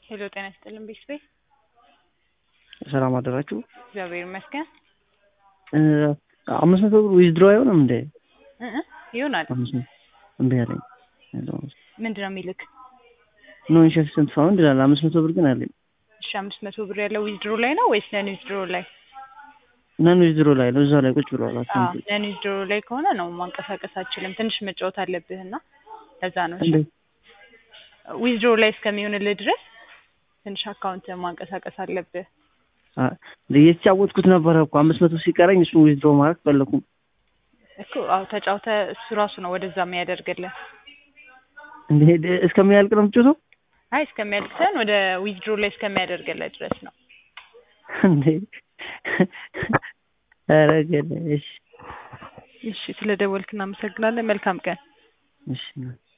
ሄሎ ጤና ይስጥልን ቤተሰቤ ሰላም አደራችሁ። እግዚአብሔር ይመስገን እ አምስት መቶ ብር ዊዝድሮ አይሆንም እንዴ? እ እ ይሆናል አምስት መቶ እምቢ አለኝ። ምንድን ነው የሚልክ? ኖ ኢንሸፍሰንት ፋውንድ ይላል። አምስት መቶ ብር ግን አለኝ። እሺ አምስት መቶ ብር ያለው ዊዝድሮ ላይ ነው ወይስ ነን ዊዝድሮ ላይ? ነን ዊዝድሮ ላይ ነው። እዛው ላይ ቁጭ ብሏል። አዎ አካውንቱ ነን ዊዝድሮ ላይ ከሆነ ነው ማንቀሳቀስ አችልም። ትንሽ መጫወት አለብህ እና ለዛ ነው። እሺ እንዴ ዊዝድሮ ላይ እስከሚሆንልህ ድረስ ትንሽ አካውንት ማንቀሳቀስ አለብህ። አ እየተጫወትኩት ነበረ እኮ አምስት መቶ ሲቀረኝ እሱን ዊዝድሮ ማድረግ ፈለኩም። እኮ አዎ ተጫውተ እሱ ራሱ ነው ወደዛ የሚያደርግልህ። እንዴ ደ- እስከሚያልቅ ነው የምትጮተው? አይ እስከሚያልቅ ሳይሆን ወደ ዊዝድሮ ላይ እስከሚያደርግልህ ድረስ ነው። እንዴ ኧረ ገለ እሺ እሺ ስለ ደወልክ እናመሰግናለን። መልካም ቀን። እሺ